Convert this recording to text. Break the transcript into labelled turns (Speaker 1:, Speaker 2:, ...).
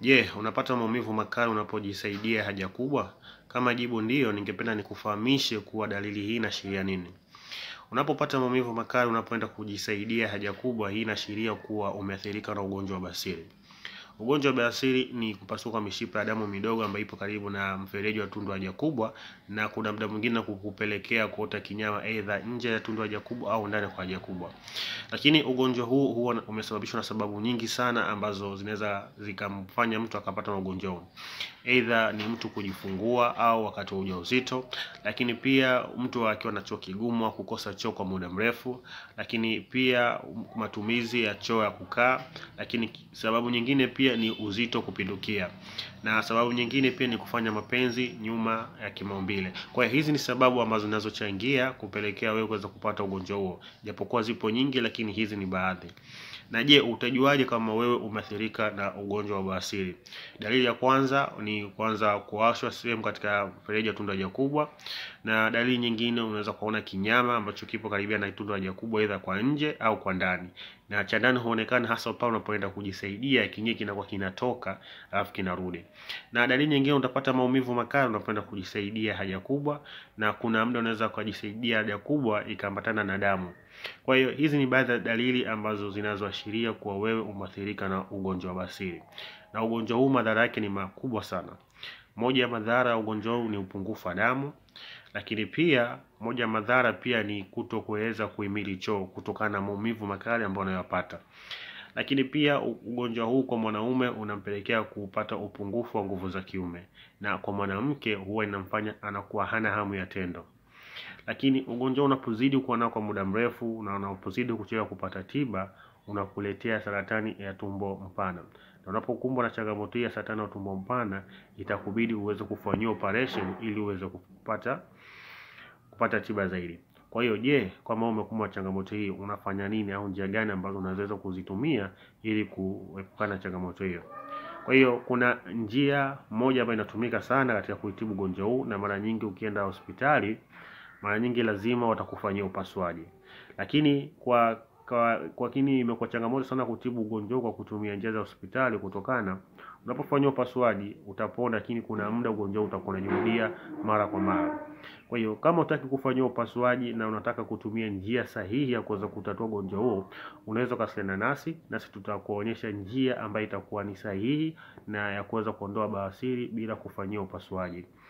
Speaker 1: Je, unapata maumivu makali unapojisaidia haja kubwa? Kama jibu ndiyo, ningependa nikufahamishe kuwa dalili hii inaashiria nini. Unapopata maumivu makali unapoenda kujisaidia haja kubwa, hii inaashiria kuwa umeathirika na ugonjwa wa basili. Ugonjwa wa basili ni kupasuka mishipa ya damu midogo ambayo ipo karibu na mfereji wa tundu haja kubwa, na kuna muda mwingine kukupelekea kuota kinyama aidha nje ya tundu haja kubwa au ndani kwa haja kubwa. Lakini ugonjwa huu huwa umesababishwa na sababu nyingi sana ambazo zinaweza zikamfanya mtu akapata ugonjwa huu. Aidha ni mtu kujifungua au wakati wa ujauzito, lakini pia mtu akiwa na choo kigumu au kukosa choo kwa muda mrefu, lakini pia matumizi ya choo ya kukaa, lakini sababu nyingine pia ni uzito kupindukia, na sababu nyingine pia ni kufanya mapenzi nyuma ya kimaumbile. Kwa hiyo hizi ni sababu ambazo zinazochangia kupelekea wewe kuweza kupata ugonjwa huo, japokuwa zipo nyingi, lakini hizi ni baadhi. Na je, utajuaje kama wewe umeathirika na ugonjwa wa bawasiri? Dalili ya kwanza ni kwanza kuwashwa sehemu katika mfereji wa tundu haja kubwa, na dalili nyingine unaweza kuona kinyama ambacho kipo karibia na tundu haja kubwa, aidha kwa nje au kwa ndani, na cha ndani huonekana hasa pale unapoenda kujisaidia, kinyewe kinakuwa kinatoka alafu kinarudi. Na dalili nyingine utapata maumivu makali unapoenda kujisaidia haja kubwa, na kuna muda unaweza kujisaidia haja kubwa ikaambatana na damu. Kwa hiyo hizi ni baadhi ya dalili ambazo zinazoashiria kuwa wewe umeathirika na ugonjwa wa basili, na ugonjwa huu madhara yake ni makubwa sana. Moja ya madhara ya ugonjwa huu ni upungufu wa damu, lakini pia moja ya madhara pia ni kuto kuweza kuhimili choo kutokana na maumivu makali ambayo unayopata. Lakini pia ugonjwa huu kwa mwanaume unampelekea kupata upungufu wa nguvu za kiume, na kwa mwanamke huwa inamfanya anakuwa hana hamu ya tendo. Lakini ugonjwa unapozidi kuwa nao kwa muda mrefu na unapozidi kuchelewa kupata tiba, unakuletea saratani ya tumbo mpana, na unapokumbwa na changamoto hii ya saratani ya tumbo mpana, itakubidi uweze kufanyiwa operation ili uweze kupata kupata tiba zaidi. Kwa hiyo je, kama umekumbwa na changamoto hii unafanya nini au njia gani ambazo unaweza kuzitumia ili kuepukana na changamoto hiyo? Kwa hiyo kuna njia moja ambayo inatumika sana katika kuitibu ugonjwa huu, na mara nyingi ukienda hospitali, mara nyingi lazima watakufanyia upasuaji. Lakini kwa kwa kwa kini imekuwa changamoto sana kutibu ugonjwa huu kwa kutumia njia za hospitali, kutokana unapofanyia upasuaji utapona, lakini kuna muda ugonjwa huu utakuwa unajirudia mara kwa mara. Kwa hiyo kama hutaki kufanyiwa upasuaji na unataka kutumia njia sahihi ya kuweza kutatua ugonjwa huo, unaweza kuwasiliana nasi, nasi tutakuonyesha njia ambayo itakuwa ni sahihi na ya kuweza kuondoa bawasiri bila kufanyia upasuaji.